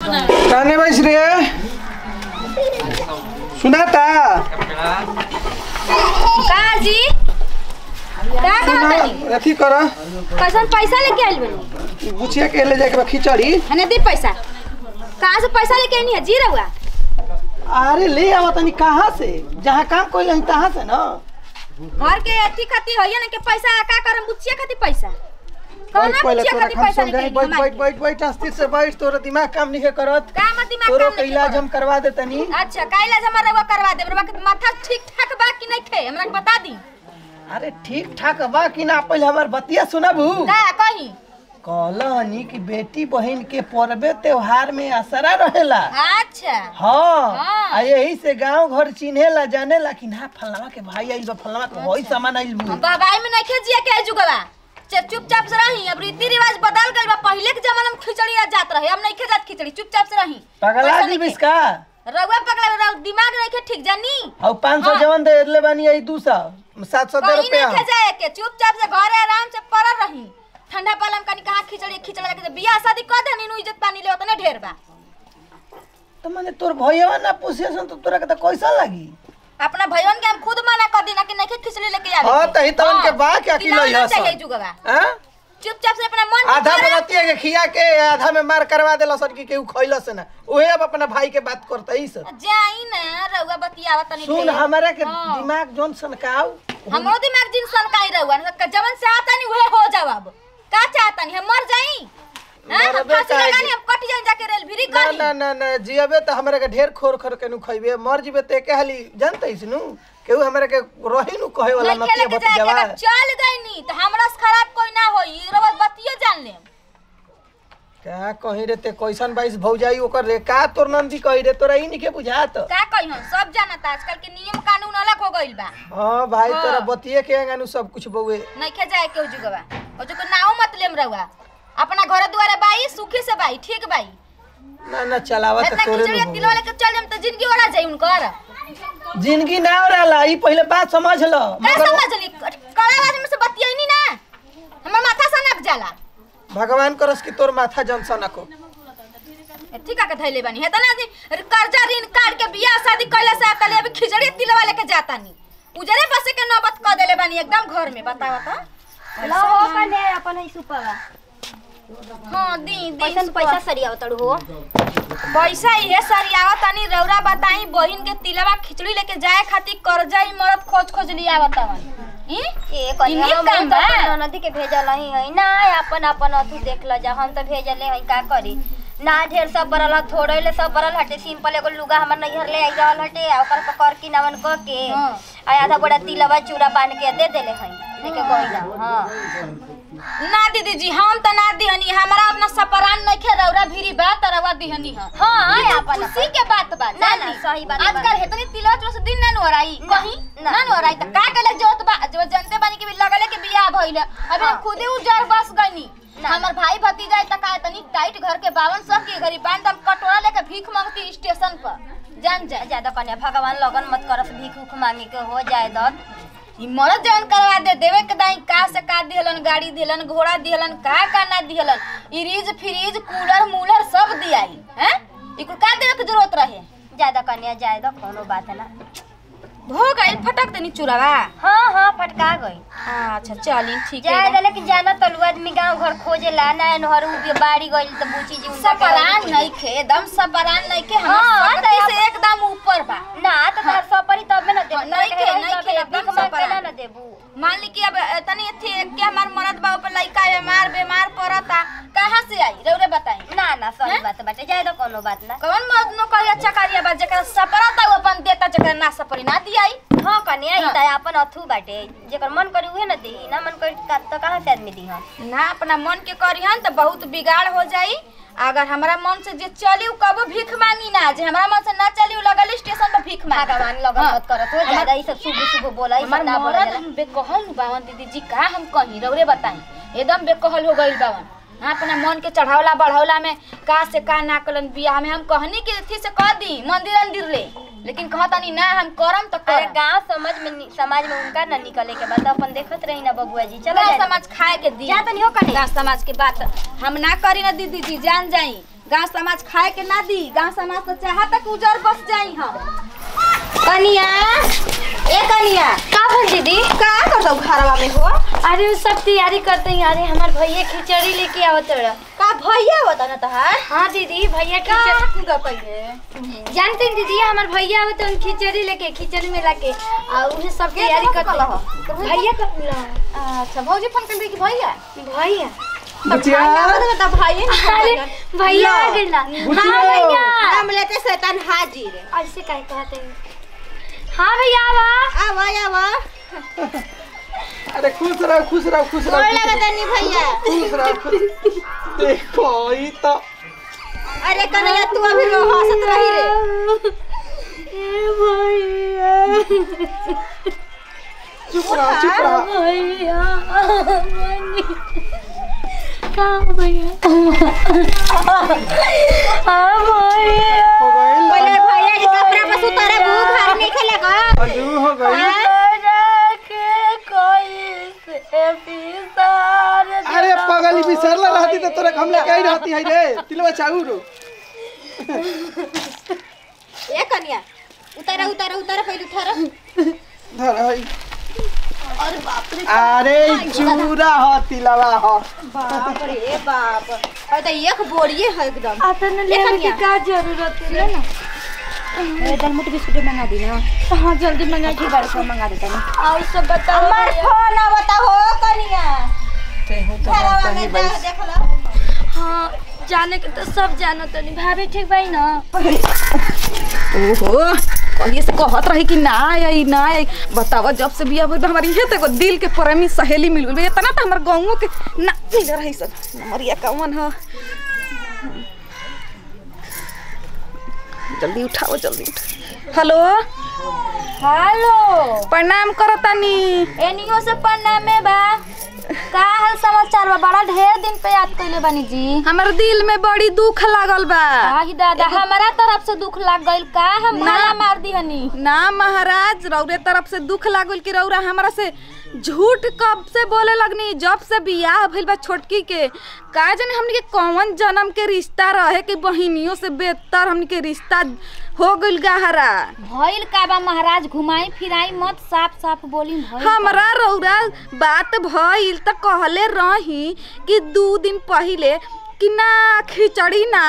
कहने बैस रे सुनाता का जी का सुना कहत तनी अथी कर कैसन पैसा लेके आइल बनी गुछिया के ले जाके बा खिचड़ी हने दी पैसा कहाँ से पैसा लेके आनी है जी रहुआ अरे ले आवा तनी कहाँ से जहाँ काम कोई नहीं तहाँ से ना घर के अथी खाती होइए ना के पैसा का करम बुचिया खाती पैसा कौन बैठ पहले बुचिया तोरा खाती हम पैसा समझाई लेके बैठ आइल बैठ बैठ बैठ अस्थिर से बैठ तोरा दिमाग काम नहीं करत का मत दिमाग तोरो काम के नहीं इलाज करत? हम करवा दे तनी अच्छा काइला जमा रहुआ करवा दे रहुआ के माथा ठीक ठाक बा कि नहीं खे हमरा के बता दी अरे ठीक ठाक बा कि ना पहले हमार बतिया सुनबू का कही कहलनी कि बेटी बहन के पर्वे त्योहार में असरा रहेला अच्छा हाँ हाँ। आ यही से गांव घर चिन्हेला जानेला कि ना फलवा के भाई आइल बा फलवा के वही सामान आइल बू बाबाई में नहीं खे जिया के जुगवा चुप चुपचाप से रही अब रीति रिवाज बदल गइल बा पहिले के जमाना में खिचड़ी आ जात रहे अब नहीं खे जात खिचड़ी चुपचाप से रही पगला पैसा दी नहीं खे। बिस्का रउआ पगला रउ दिमाग नहीं खे ठीक जानी और पाँच सौ हाँ। जवन दे ले बानी आई दू सौ सात सौ दे कहीं रुपया नहीं खे जाए के चुपचाप से घरे आराम से पड़ल रही ठंडा पाला में कनी कहाँ खिचड़ी खिचड़ा के बियाह शादी कर दे नीनू इज्जत पानी ले उतने ढेर बा तो मैंने तोर भैया ना पूछे सन तो तोरा के तो कैसा लगी अपना भैयन के हम खुद मना कर दी ना कि नहीं खे खिचड़ी लेके आवे हाँ, के। तही तो उनके हाँ, बा के अकेला दिलाना ही हसन। चाहिए जुगवा हाँ? चुपचाप से अपना मन आधा करे। बनतिया के खिया के आधा में मार करवा देला सन कि केहू खइला से ना उहे अब अपना भाई के बात करता ही सर जाई ना रउआ बतियावा तनी सुन ढेर। हमारा के हाँ। दिमाग जोन सनकाऊ हमरो दिमाग जिन सन काई रहुआ ना जवन से आता नहीं वहे हो जवाब का चाहता नहीं हम मर जाई हां हम मरबे फांसी काहे लगा जी? नहीं हम कट जाई जाके रेल भिरी ना करी ना ना ना जियबे तो हमरा के ढेर खोर खोर के नु खइबे मर जिबे ते के हाली जानते इस नु केहू हमरा के रही नु कहे वाला नहीं खेले नतिया के जाए बतियावा अगर चल गई नी तो हमरा से खराब कोई ना होई रउआ बतियो जान ले का कही रे ते कैसन बाईस भौजाई ओकर रे का तोर नंदी कही रे तोरा ई निके बुझात का कही हम सब जानता आजकल के नियम कानून अलग हो गइल बा हां भाई हाँ। तोरा बतिये के अंगानु सब कुछ बउए नहीं खे जाए के जुगवा ओ जो नाও मत लेम रउआ अपना घर दुआरे बाई सुखी से बाई ठीक बाई ना ना चलावा त इतना तोरे खिचड़ी नु तिलवा लेके चल जाम तो जिंदगी ओरा जाई उनकर जिंदगी ना रहला ई पहले बात समझ ल का मगर समझली कड़ा आवाज में से बतियाई ना हमर माथा सनक जाला भगवान करस कि तोर माथा जनसा न को ठीक है धैले बानी है ना कर्जा ऋण काट के बियाह शादी कैला से आता अभी खिचड़ी तिलवा लेके जाता नी उजरे बसे के नौबत क देले बानी एकदम घर में बतावा त लो हो कने अपन ही सुपवा हां दी दी पैसा पैसा सरिया तड़ू हो पैसा इहे सरियावा तनी रौरा बताई बहिन के तिलवा खिचड़ी लेके जाए खातिर कर्जा ही मरद खोज खोज लिया बतावन ई ए कहीं इन्हीं हम काम तो बा। अपन ननदी के भेजल ही है ना अपन अपन अथु देख ल जा हम तो भेजले है का करी ना ढेर सब बरल ह थोड़े ले सब बरल हटे सिंपल एगो लुगा हमर नैहर ले आई रहल हटे आ ओकर पकड़ की नवन क के हाँ। आ आधा बड़ा तिलवा चूड़ा बांध के दे देले है लेके गइला हां ना दीदी जी हम त ना दिहनी हमरा अपना सपरान नइखे रौरा भिरी बा त रवा दिहनी ह हां ई तो अपन खुशी के बात बा ना, ना, सही बात बा। आजकल हेतनी तिलवा चलो से दिन ना नोराई ना, कहीं ना। ना नोराई त का कले जोत बा जो जनते बानी के भी लगले के बियाह भइले अबे हाँ। हम खुदे उजर बस गइनी ना। हमर भाई भतीजा त का तनी टाइट घर के बावन सब के गरीबान दम कटोरा लेके भीख मांगती स्टेशन पर जान जा ज्यादा कन्या भगवान लगन मत करस भीख उख मांगे के हो जाए दत ई मरद जवन करवा दे देवे के दाई का से का दिहलन गाड़ी दिहलन घोड़ा दिहलन का का ना दिहलन इरीज फ्रीज कूलर मूलर सब दियाई हैं ई कुल का देवे के जरूरत रहे ज्यादा कन्या जाए दो कोनो बात ना हो गइल फटक देनी चुरावा हाँ हाँ फटका गई अच्छा चली ठीक जाए है दले कि जाना तलु आदमी गांव घर खोजे ला ना नहर उ बाड़ी गइल त बूची जी उनका के- सपरान नहीं खे एकदम सपरान नहीं खे हम हाँ, सकती तो से एकदम ऊपर बा ना त तार सपरी तब में न देबू नहीं खे, नहीं खे, एकदम भीख मांग के सपरा। ना न देबू मान ली कि अब तनी थी कि हमार मरद बाबू पे लइका बीमार बीमार पड़ता कहाँ से आई रउरे बताई ना ना सही हैं? बात बाटे जाए दो कोनो बात ना कौन मर्द नो करिया चकारिया बा जेकर सपरा ता वो अपन देता जेकर ना सपरी ना दियाई हाँ कन्या ही हाँ। त अपन अथु बाटे जेकर मन करी उहे न देही ना मन करी त त कहाँ से आदमी दी हम ना अपना मन के करिहन तो बहुत बिगाड़ हो जाई अगर हमरा मन से जे चली उ कबो भीख मांगी ना जे हमरा मन से ना चली उ लगल स्टेशन पे भीख मांग भगवान लगन हाँ। मत करत हो हमार- ज्यादा ई सब शुभ शुभ बोला ई हमार सब ना बोला मरद जाला। बेकहल बावन दीदी जी का हम कहीं रउरे बताई एकदम बेकहल हो गइल बावन हाँ अपना मन के चढ़ावला बढ़ावला में का से का ना कलन बियाह में हम कहनी कि थी से कह दी मंदिर अंदिर ले लेकिन कहतानी ना हम करम तो अरे करम गांव समझ में नि- समाज में उनका न निकले के बाद अपन देखत रही ना बबुआ जी चलो गाँव जाए समाज खाए के दी जा तनी हो कने। गाँव समाज के बात हम ना करी ना दीदी जी जान जाई गांव समाज खाए के ना दी गांव समाज तो चाहता कि उजर बस जाई हम कनिया ए कनिया का भल दीदी का करता घरवा में हो अरे वो सब तैयारी करते हैं अरे हमार भैया खिचड़ी लेके आवत रहा का भैया बता ना तहार हाँ दीदी भैया का खिचड़ी कूदा पहिले जानते हैं दीदी हमार भैया आवत हैं खिचड़ी लेके खिचड़ी में लाके और उन्हें सब तैयारी कहाँ करते कला हैं भैया का मिला अच्छा भौजी फोन कर दे कि भैया भैया बुचिया बता भाई अरे भैया आ गइल ना हाँ भैया नाम लेते शैतान हाजिर ऐसे काहे कहते हैं हाँ भैया आवा आवा आवा अरे खुश रहो खुश रहो खुश रहो गोड़ खुश लगा रहो, तनी भैया खुश रहो खुश देखो ई तो अरे कन्हैया तू अभी रो हंसत रही रे चुप रहो चुप रहो भैया हाँ भैया हाँ भैया हो गइल पहले भैया के कपड़ा पर सुतारे भूख घर नहीं खेलेगा अजू हो गइल अरे पगली बिसरला रहती तो तोरा हम लेके आई रहती है रे तिलवा चाउर ए कन्या उतारा उतारा उतारा पहले उतारा धर हई अरे चूरा ह तिलवा ह बाप रे बाप अरे तो एक बोरिए है एकदम आता न लेने की का जरूरत है ना दलमुट बिस्कुट मंगा दी ना हाँ जल्दी मंगा के बार से मंगा देता ना और सब बताओ हमार फोन आवता हो कन्या घरवा में जा देख लो हाँ जाने के तो सब जानो तो नहीं भाभी ठीक भाई ना ओहो कहिए से कहत रही कि ना आई ना आई बतावा जब से बिया भइल बा, हमारी ये तो एगो दिल के प्रेमी सहेली मिल गई इतना तो हमार गाँवों के ना मिल रही सब नमरिया कौन ह जल्दी उठाओ जल्दी उठाओ हेलो हेलो प्रणाम करतानी एनियो से पन्ना बा का हाल समाचार बा बड़ा ढेर दिन पे याद कइले बानी जी हमार दिल में बड़ी दुख लागल बा आही दादा हमारा तरफ से दुख लाग गइल का हम भाला मार दी हनी ना महाराज रौरे तरफ से दुख लागल कि रौरा हमरा से झूठ कब से बोले लगनी जब से बियाह भइल बा छोटकी के का जाने हमनी के कौन जन्म के रिश्ता रहे कि बहिनियों से बेहतर हमनी के रिश्ता हो गइल गहरा भइल का बा महाराज घुमाई फिराई मत साफ साफ बोली भइल का हमरा रौरा बात भइल त कहले रही कि दू दिन पहिले कि ना खिचड़ी ना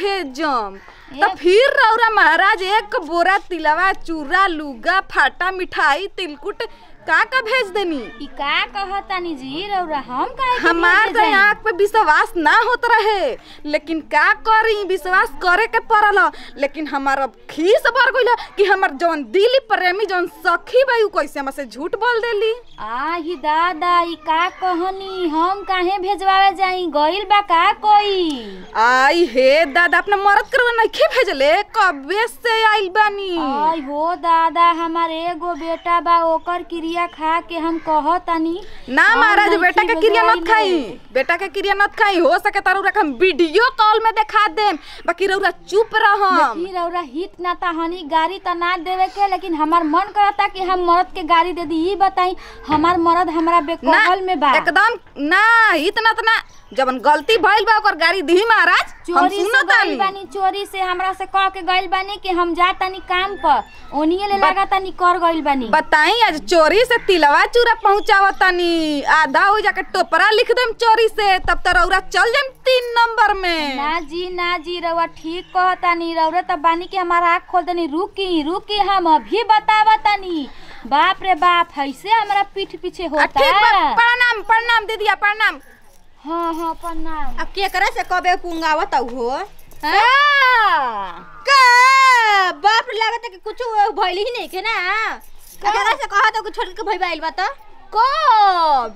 भेजम त फिर रौरा महाराज एक बोरा तिलवा चूरा लुगा फाटा मिठाई तिलकुट का का भेज देनी ई का कहतानी जी रौरा हम काहे के हमार भेजे तो जाई? आँख पे विश्वास ना होत रहे लेकिन का करी विश्वास करे के पड़ल ह। लेकिन हमार अब खीस भर गइल ह कि हमर जौन दिली प्रेमी जौन सखी बा उ कैसे हमसे झूठ बोल देली आही दादा ई का कहनी हम काहे भेजवावे जाई गइल बा का कोई आई हे दादा अपना मरद करवा नहीं भेजले कबे से आइल बानी आई हो दादा हमार एगो बेटा बा ओकर क्रिया खा के हम कहतानी ना हम महाराज नहीं बेटा के क्रिया भेजवाइले। नत खाई बेटा के क्रिया नत खाई हो सके तारू रख हम वीडियो कॉल में दिखा देम बाकी रउरा चुप रहम देखी रौरा हित ना ता हनी गाड़ी ता ना देवे के लेकिन हमार मन करता कि हम मर्द के गाड़ी दे दी ई बताई हमार मर्द हमरा ना बेकहल में बा एकदम ना इतना तो ना जबन गलती भइल बा ओकर गाड़ी दी महाराज हम चोरी से सुनो गइल तानी बानी चोरी से हमरा से कह के गइल बानी कि हम जा तानी काम पर ओनिए ले लगा तानी कर गइल बानी बताई आज चोरी से तिलवा चूरा पहुंचावतानी आधा हो जाके टोपरा लिख देम चोरी से तब तो रउरा चल जाम तीन नंबर में ना जी ना जी रउआ ठीक कहतानी रउरा त बानी कि हमारा आँख खोल देनी रुकी रुकी हम अभी बतावतानी बाप रे बाप ऐसे हमरा पीठ पीछे आ, होता ठीक बा प्रणाम प्रणाम दीदिया प्रणाम हाँ हाँ प्रणाम अब केकरा से कबे पुंगावत हो आ, का बाप लागत कि कुछ भइल ही नहीं के ना केकरा से कहत कि छोड़ के भई आइल बा त कब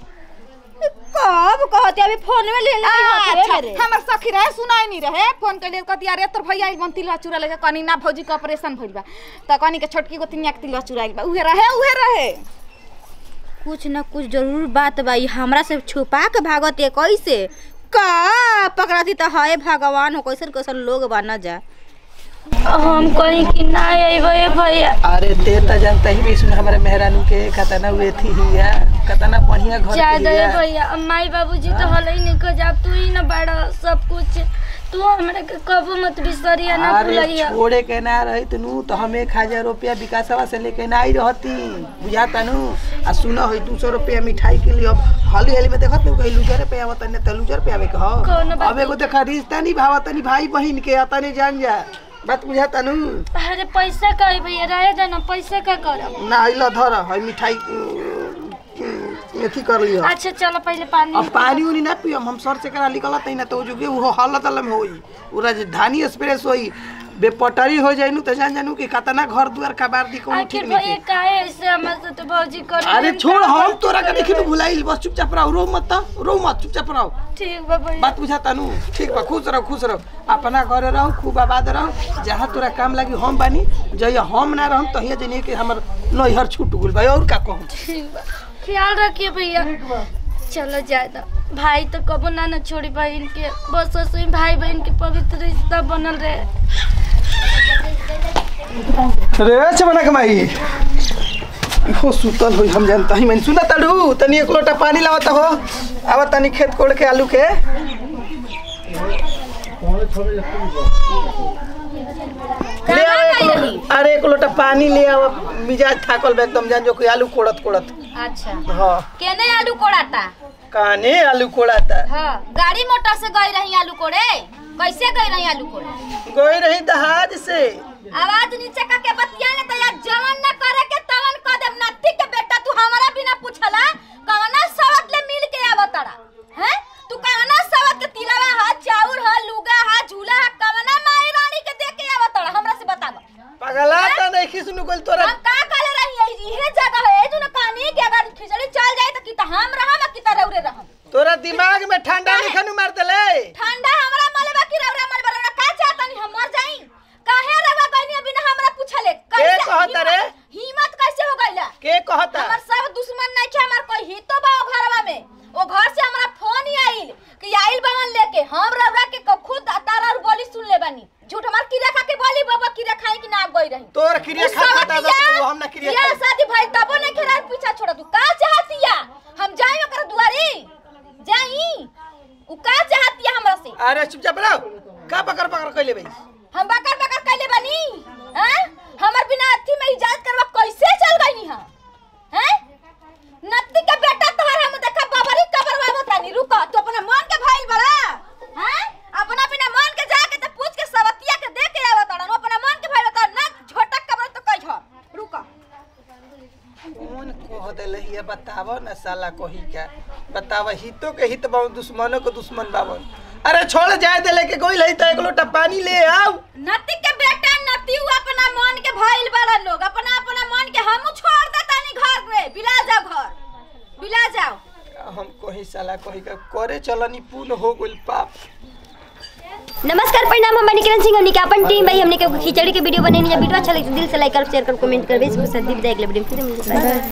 कब कहते अभी फोन में ले ले अच्छा हमर सखी रहे सुनाई नहीं रहे फोन कर लिए कहती अरे तोर भैया बन तिलवा चूरा लेके कहनी ना भौजी के ऑपरेशन भइल बा त कहनी के छोटकी को तिनिया के तिलवा चुराइल बा उहे रहे उहे रहे कुछ न कुछ जरूर बात बा ई हमरा से छुपा के भागत है कैसे का पकड़ती तो है भगवान हो कैसन कैसन लोग बा न जा हम कहीं कि ना अइबे भैया अरे ते त जानता ही भी सुन हमारे मेहरानू के कतना हुए थी हिया कतना बढ़िया घर के ज्यादा हिया भैया माई बाबूजी तो हल ही नहीं को जा तू ही ना बड़ा सब कुछ तू हमरा के कबो मत बिसरिया ना अरे भुलैया छोड़े के ना रही तनु तो हम एक हजार रुपया विकासवा से लेके ना आई रहती बुझाता नु आ सुना है दू सौ रुपया मिठाई के लिए अब हाली हाली में देखत नु कहीं लूजर पे आवत ने तो लूजर पे आवे के हो कौनो बात अब एगो देखा रिश्ता नहीं भावत नहीं भाई बहन के अतने जान जा बात बुझाता नु अरे पैसा का है भैया रहे जाना पैसा का करब ना आइला धर है मिठाई अथी कर लियो अच्छा चलो पहले पानी अब पानी उनी ना पियम हम सर से करा निकलत है ना तो जो वो हालत अलम होई वो राजधानी एक्सप्रेस होई बेपटरी हो जाई नु तो जान जानू कि कतना घर दुआर कबार दी कोनो आखिर ठीक भैया नहीं काहे ऐसे हमर से तो भौजी कर अरे छोड़ हम तोरा के देखी नु भुलाइल बस चुपचाप रहो रो मत त, रो मत चुपचाप रहो ठीक बा भैया बात बुझाता नु ठीक बा खुश रहो खुश रहो अपना घरे रहो खूब आबाद रहो जहाँ तोरा काम लगी हम बानी जहिया हम ना रहम तहिया जनिए कि हमर नैहर छूट गेल भाई और का कहूं ठीक बा ख्याल रखिए भैया चलो ज्यादा भाई तो कबो ना ना छोड़ी बहन के बस ऐसे भाई बहन के पवित्र रिश्ता बनल रहे रे चमना कमाई हो सुतल हो हम जानता ही मैं सुना तड़ू तनी एक लोटा पानी लावत हो आवा तनी खेत कोड़ के आलू के ले आओ एक- अरे एक लोटा पानी ले आओ मिजाज थाकल बा एकदम जान जो कोई आलू कोड़त कोड़त अच्छा हाँ केने आलू कोड़ाता काने आलू कोड़ाता हाँ गाड़ी मोटर से गई रही आलू कोड़े कैसे गई रही आलू कोड़े गई रही दहाज से आवाज नीचे का के बतिया ने तो यार जवन न करे के तवन क देब नत्ती के बेटा तू हमारा बिना पूछला कवना सवत ले मिल के आवतड़ा हैं तू कवना सवत के तिलवा हा चाउर हा लुगा हा झूला हा कवना माई रानी के दे के आवतड़ा हमरा से बताव पगला तो नहीं खिसनु कोल तोरा हम का कहले रही इहे जगह है जो न कहानी कि अगर खिचड़ी चल जाए तो की त हम रहम की त रौरे रहम तोरा दिमाग में ठंडा नहीं खनु मार देले ठंडा हमरा मलबा की रौरा मलबा रौरा का चाहतनी हम मर जाई काहे रवा गइनी बिना हमरा पूछले के कहत रे? हिम्मत कैसे हो गइला के कहता हमर सब दुश्मन नहीं छे हमर कोई हितो बा ओ घरवा में ओ घर से हमरा फोन ही आइल कि आइल बावन लेके हम रौरा के क- खुद तारा और बोली सुन ले बानी झूठ हमार की रखा के बोली बाबा की रखाई कि ना गई रही तोर क्रिया खा खाता दस को हम ना क्रिया या खा शादी भाई तबो नहीं खेला पीछा छोड़ तू का चाहतिया हम जाई ओकर दुआरी जाई उ का चाहतिया हमरा से अरे चुपचाप रहो का पकड़ पकड़ कैले भाई हम बकर बकर कैले बनी हैं हमर बिना अथी में इजाजत करवा कैसे चल गई हां हैं नत्ती के बेटा तोहर हम देखा बबरी कबरवा बतानी रुक तू अपना मन के भाई बड़ा हैं अपना बिना मन के जाके तो पूछ के सवतिया के दे के आवत तड़न अपना मन के भाई बता ना झोटक कबर तो कह छ रुक कौन कह देले ये बतावो ना साला कोही का बताव हितो के हित बावन दुश्मनों के दुश्मन बावन अरे छोड़ जाए देले के कोई लई तो एक लोटा पानी ले आओ नत्ती के बेटा नत्ती उ अपना मन के भाईल बड़ा लोग अपना अपना मन के हम छोड़ देतानी घर रे बिला जाओ घर बिला जाओ हम कोही साला कोही का करे चलनी पूर्ण हो गइल पाप नमस्कार परिणाम हम निकिरण सिंह हमने के अपन टीम भाई हमने के खिचड़ी के वीडियो बनेनी है वीडियो अच्छा लगे तो दिल से लाइक कर शेयर कर कमेंट कर बेस को संदीप जाए अगले वीडियो में फिर मिलते हैं